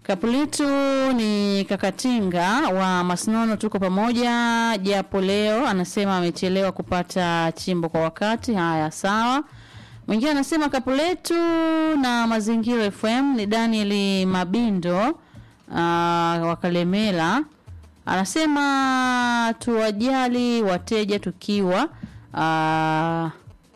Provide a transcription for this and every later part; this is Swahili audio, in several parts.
Kapuletu ni Kakatinga wa Masnono, tuko pamoja japo leo anasema amechelewa kupata chimbo kwa wakati. Haya, sawa. Mwingine anasema Kapuletu na Mazingira FM ni Daniel Mabindo uh, wa Kalemela anasema tuwajali wateja tukiwa uh,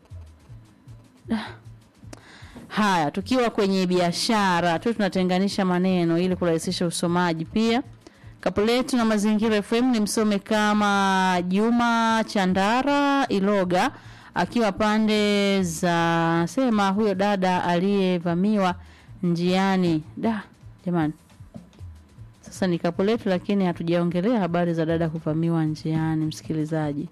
Haya, tukiwa kwenye biashara tu tunatenganisha maneno ili kurahisisha usomaji. Pia Kapuletu na Mazingira FM ni msome kama Juma Chandara Iloga akiwa pande za sema huyo dada aliyevamiwa njiani. Da, jamani. Sasa ni Kapuletu lakini hatujaongelea habari za dada kuvamiwa njiani, msikilizaji.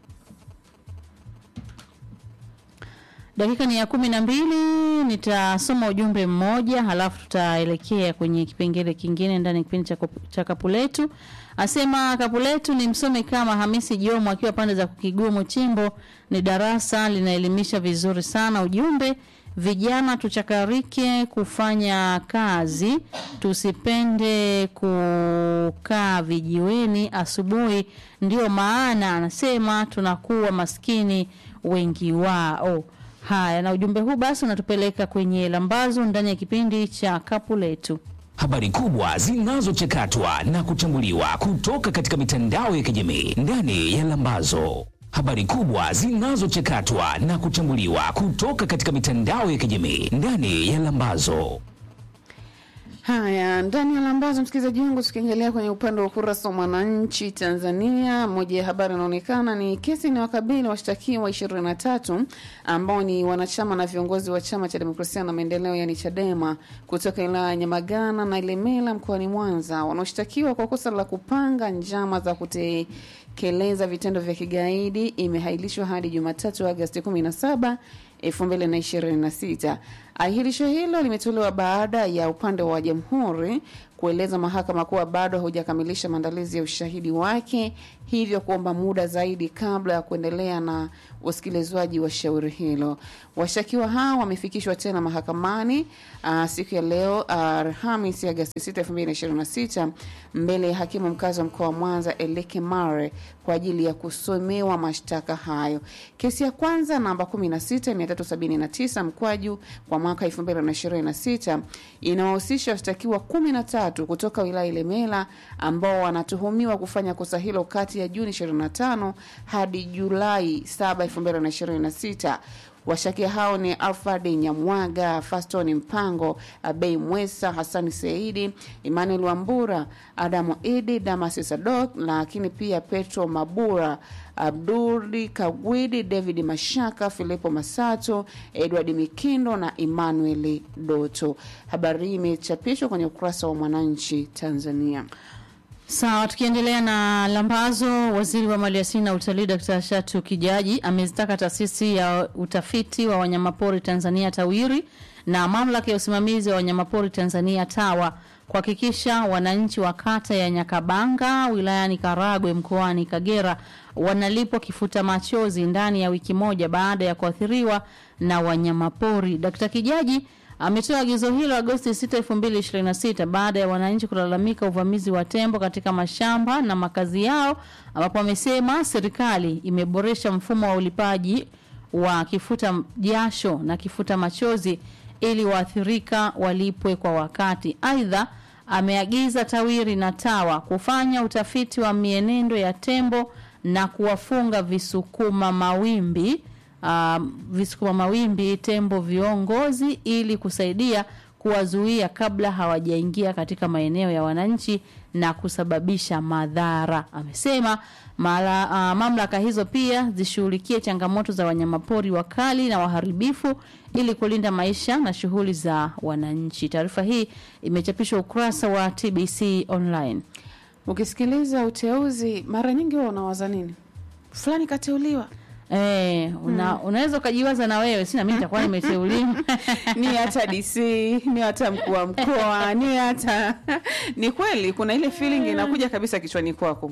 Dakika ni ya kumi na mbili. Nitasoma ujumbe mmoja halafu tutaelekea kwenye kipengele kingine ndani ya kipindi cha, cha Kapuletu. Asema Kapuletu ni msome kama Hamisi Jomo akiwa pande za Kigumu Chimbo, ni darasa linaelimisha vizuri sana. Ujumbe vijana tuchakarike kufanya kazi, tusipende kukaa vijiweni asubuhi, ndio maana anasema tunakuwa maskini wengi wao. Haya, na ujumbe huu basi unatupeleka kwenye lambazo ndani ya kipindi cha kapu letu. Habari kubwa zinazochakatwa na kuchambuliwa kutoka katika mitandao ya kijamii ndani ya lambazo. Habari kubwa zinazochakatwa na kuchambuliwa kutoka katika mitandao ya kijamii ndani ya lambazo. Haya, ndani ya lambazo, msikilizaji wangu, tukiangalia kwenye upande wa ukurasa wa Mwananchi Tanzania, moja ya habari inaonekana ni kesi inayowakabili washtakiwa ishirini na tatu ambao ni wanachama na viongozi wa chama cha demokrasia na maendeleo, yani Chadema, kutoka wilaya ya Nyamagana na Ilemela mkoani Mwanza, wanaoshtakiwa kwa kosa la kupanga njama za kutekeleza vitendo vya kigaidi, imehailishwa hadi Jumatatu Agosti 17 2026. Ahirisho hilo limetolewa baada ya upande wa jamhuri kueleza mahakama kuwa bado haujakamilisha maandalizi ya ushahidi wake, hivyo kuomba muda zaidi kabla ya kuendelea na usikilizwaji wa shauri hilo. Washtakiwa hao wamefikishwa tena mahakamani uh, siku ya leo Alhamisi uh, Agosti 6, 2026 mbele ya hakimu mkazi wa mkoa wa Mwanza Eleke Mare kwa ajili ya kusomewa mashtaka hayo. Kesi ya kwanza namba 16379 mkwaju kwa mwaka 2026 inawahusisha washtakiwa 13 kutoka wilaya Ilemela ambao wanatuhumiwa kufanya kosa hilo kati ya Juni 25 hadi Julai 7, 2026. Washakia hao ni Alfred Nyamwaga, Faston Mpango, Abei Mwesa, Hasani Seidi, Emmanuel Wambura, Adamu Idi, Damasi Sadok, lakini pia Petro Mabura, Abduli Kagwidi, David Mashaka, Filipo Masato, Edward Mikindo na Emmanuel Doto. Habari hii imechapishwa kwenye ukurasa wa Mwananchi Tanzania. Sawa, tukiendelea na lambazo, waziri wa maliasili na utalii Dkt. Shatu Kijaji amezitaka taasisi ya utafiti wa wanyamapori Tanzania TAWIRI na mamlaka ya usimamizi wa wanyamapori Tanzania TAWA kuhakikisha wananchi wa kata ya Nyakabanga wilayani Karagwe mkoani Kagera wanalipwa kifuta machozi ndani ya wiki moja baada ya kuathiriwa na wanyamapori. Dkt. Kijaji ametoa agizo hilo Agosti 6, 2026 baada ya wananchi kulalamika uvamizi wa tembo katika mashamba na makazi yao, ambapo amesema serikali imeboresha mfumo wa ulipaji wa kifuta jasho na kifuta machozi ili waathirika walipwe kwa wakati. Aidha, ameagiza TAWIRI na TAWA kufanya utafiti wa mienendo ya tembo na kuwafunga visukuma mawimbi uh, visukuma mawimbi tembo viongozi ili kusaidia kuwazuia kabla hawajaingia katika maeneo ya wananchi na kusababisha madhara. Amesema mala, uh, mamlaka hizo pia zishughulikie changamoto za wanyamapori wakali na waharibifu ili kulinda maisha na shughuli za wananchi. Taarifa hii imechapishwa ukurasa wa TBC online. Ukisikiliza uteuzi, mara nyingi huwa unawaza nini? Fulani kateuliwa Eh, una, unaweza ukajiwaza na wewe sina mimi nitakuwa nimeteuliwa. ni hata DC ni hata mkuu wa mkoa ni hata ni kweli, kuna ile feeling inakuja kabisa kichwani kwako.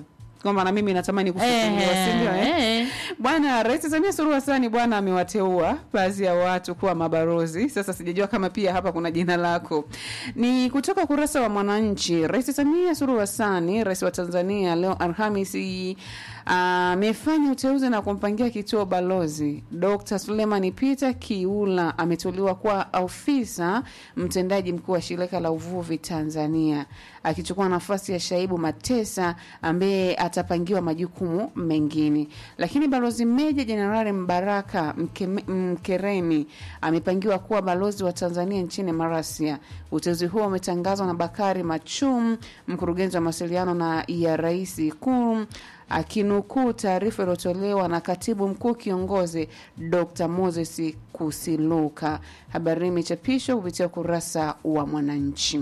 kwamba na mimi natamani kufufuliwa si ndio eh? eh. Bwana Rais Samia Suluhu Hassan bwana amewateua baadhi ya watu kuwa mabalozi. Sasa sijajua kama pia hapa kuna jina lako. Ni kutoka ukurasa wa Mwananchi. Rais Samia Suluhu Hassan, rais wa Tanzania, leo Alhamisi amefanya uteuzi na kumpangia kituo balozi. Dr. Suleiman Peter Kiula ameteuliwa kuwa ofisa mtendaji mkuu wa shirika la uvuvi Tanzania, akichukua nafasi ya Shaibu Matesa ambaye atapangiwa majukumu mengine. Lakini balozi Meja Jenerali Mbaraka Mkeme- Mkeremi amepangiwa kuwa balozi wa Tanzania nchini Marasia. Uteuzi huo umetangazwa na Bakari Machum, mkurugenzi wa mawasiliano na ya rais Ikulu akinukuu taarifa iliyotolewa na katibu mkuu kiongozi Dr. Moses Kusiluka. Habari hii imechapishwa kupitia ukurasa wa Mwananchi.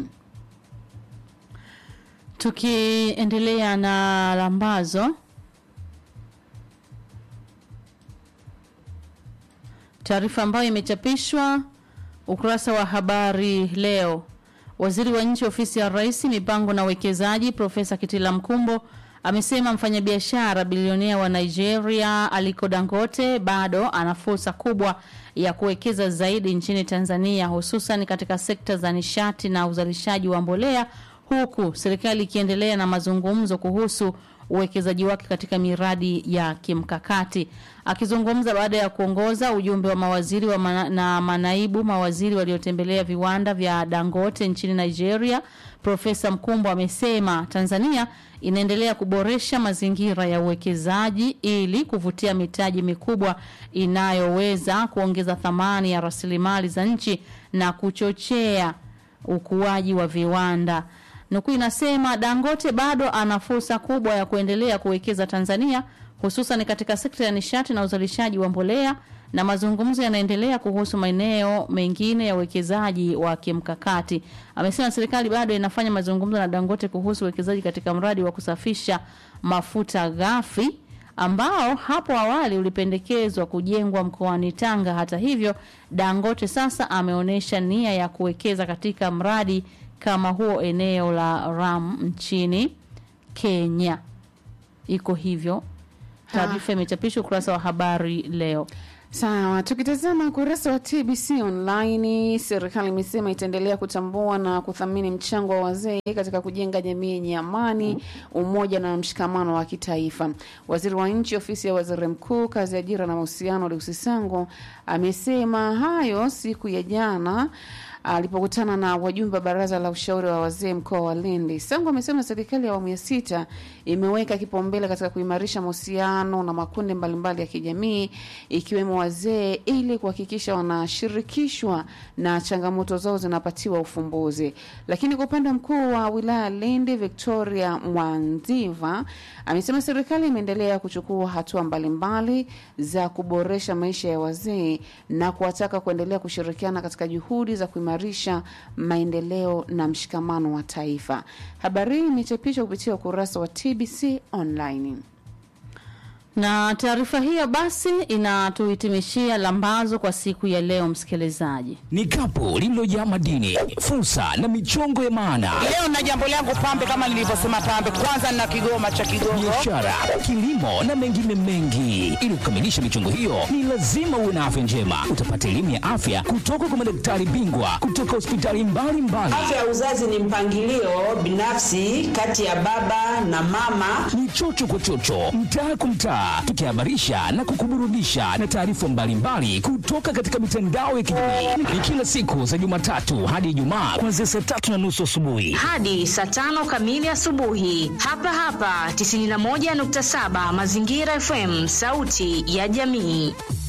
Tukiendelea na lambazo, taarifa ambayo imechapishwa ukurasa wa habari leo. Waziri wa nchi ofisi ya Rais, mipango na uwekezaji, Profesa Kitila Mkumbo amesema mfanyabiashara bilionea wa Nigeria Aliko Dangote bado ana fursa kubwa ya kuwekeza zaidi nchini Tanzania, hususan katika sekta za nishati na uzalishaji wa mbolea, huku serikali ikiendelea na mazungumzo kuhusu uwekezaji wake katika miradi ya kimkakati. Akizungumza baada ya kuongoza ujumbe wa mawaziri wa mana, na manaibu mawaziri waliotembelea viwanda vya Dangote nchini Nigeria, Profesa Mkumbo amesema Tanzania inaendelea kuboresha mazingira ya uwekezaji ili kuvutia mitaji mikubwa inayoweza kuongeza thamani ya rasilimali za nchi na kuchochea ukuaji wa viwanda. Nukuu inasema Dangote bado ana fursa kubwa ya kuendelea kuwekeza Tanzania hususan katika sekta ya nishati na uzalishaji wa mbolea na mazungumzo yanaendelea kuhusu maeneo mengine ya uwekezaji wa kimkakati. Amesema serikali bado inafanya mazungumzo na Dangote kuhusu uwekezaji katika mradi wa kusafisha mafuta ghafi ambao hapo awali ulipendekezwa kujengwa mkoani Tanga. Hata hivyo, Dangote sasa ameonyesha nia ya kuwekeza katika mradi kama huo eneo la Ram nchini Kenya. Iko hivyo. Taarifa imechapishwa ukurasa wa habari leo. Sawa, tukitazama ukurasa wa TBC online, serikali imesema itaendelea kutambua na kuthamini mchango wa wazee katika kujenga jamii yenye amani, umoja na mshikamano wa kitaifa. Waziri wa nchi ofisi ya waziri mkuu, kazi, ajira na mahusiano, Lucy Sango amesema hayo siku ya jana alipokutana na wajumbe wa baraza la ushauri wa wazee mkoa wa Lindi. Sango amesema serikali ya awamu ya sita imeweka kipaumbele katika kuimarisha mahusiano na makundi mbalimbali ya kijamii ikiwemo wazee ili kuhakikisha wanashirikishwa na changamoto zao zinapatiwa ufumbuzi. Lakini kwa upande mkuu wa wilaya Lindi, Victoria Mwanziva amesema serikali imeendelea kuchukua hatua mbalimbali za kuboresha maisha ya wazee na kuwataka kuendelea kushirikiana katika juhudi za kuimarisha maendeleo na mshikamano wa taifa. Habari hii imechapishwa kupitia ukurasa wa TBC online. Na taarifa hiyo basi inatuhitimishia lambazo kwa siku ya leo, msikilizaji. Ni kapu lililojaa madini, fursa na michongo ya maana, Leo na jambo langu pambe, kama nilivyosema pambe, kwanza nina kigoma cha Kigogo. biashara, kilimo na mengine mengi. Ili kukamilisha michongo hiyo, ni lazima uwe na afya njema. Utapata elimu ya afya kutoka kwa madaktari bingwa kutoka hospitali mbalimbali. Afya ya uzazi ni mpangilio binafsi kati ya baba na mama. ni chocho kwa chocho, mtaa kwa mtaa, tukihabarisha na kukuburudisha na taarifa mbalimbali kutoka katika mitandao ya kijamii. Ni kila siku za Jumatatu hadi Ijumaa kuanzia saa tatu na nusu asubuhi. hadi saa tano kamili asubuhi hapa hapa 91.7 Mazingira FM, sauti ya jamii.